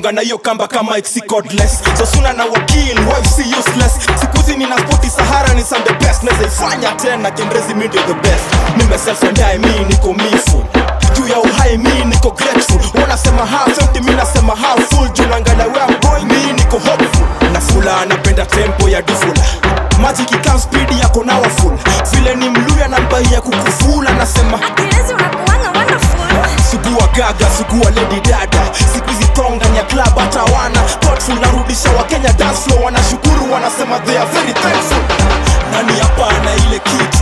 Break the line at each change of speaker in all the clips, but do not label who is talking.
funga na hiyo kamba kama iksi cordless so suna na wakil wife si useless sikuzi nina spoti sahara ni some the best nazaifanya tena kendrezi mi ndio the best nimeselfendae mi niko mifu juu ya uhai mi niko grateful wanasema half empty mi nasema half full juu naangalia where I'm going mi niko hopeful na fula anapenda tempo ya dufula maji kikam spidi yako nawa full vile ni mluya na mbai ya kukufula nasema
Akilezi unakuanga wonderful.
sugua gaga sugua lady dada siku hizi tonga ni ya club hata wana thoughtful narudisha wakenya dance floor wanashukuru wanasema they are very thankful nani hapa ana ile kitu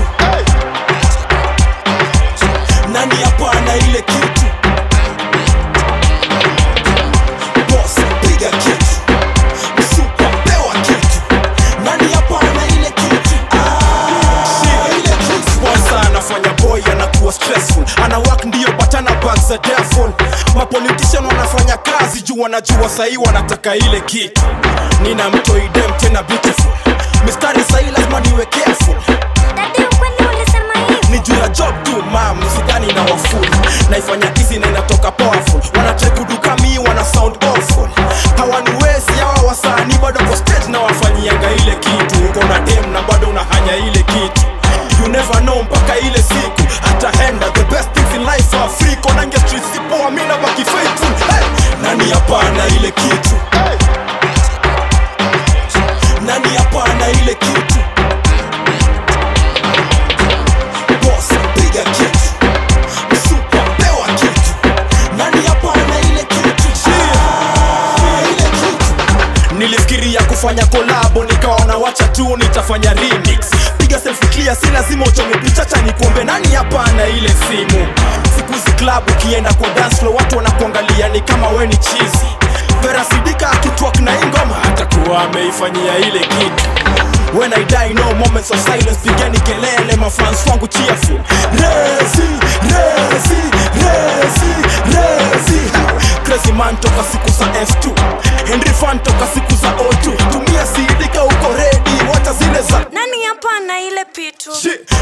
nani hapa ana ile kitu boss piga kitu msupa pewa kitu nani hapa ana ile kitu ah, ile kitu sponsor anafanya boy anakuwa stressful ana work ndio but ana bags za devil mapolitician wanafanya kazi juu wanajua sahii wanataka ile kitu nina mtoidem tena beautiful mistari sahii lazima niwe careful
Dadi, ukweli ulisema hivi.
ni juu ya job tu mam sidhani na wafuli naifanya easy na inatoka powerful wanatrai kuduka mi wana sound awful hawaniwezi hawa wasanii bado kwa stage na wafanyianga ile kitu uko na dem na bado unahanya ile kitu you never know mpaka ile siku hataenda the best things in life are free konange street sipoa mi na baki faithful hey! nani hapana ile kitu nani hapana ile kitu boss piga kitu msupa pewa kitu nani hapa ana ile kitu Ah, ile kitu nilifikiria kufanya kolabo nikaona wacha tu nitafanya remix piga selfie clear si lazima uchome pichacha nikuombe nani hapa ana ile simu siku hizi club ukienda kwa dance floor watu wanakuangalia ni kama we ni chizi vera sidika akitwak na ingoma atakuwa ameifanyia ile kitu When I die no moments of silence pigeni kelele mafans wangu cheerful Rezi, rezi, rezi, rezi Crazy man toka siku za F2 Henry fan toka siku za O2 Tumia sidika uko ready wacha zile za
Nani hapa ana ile pitu?
Shit.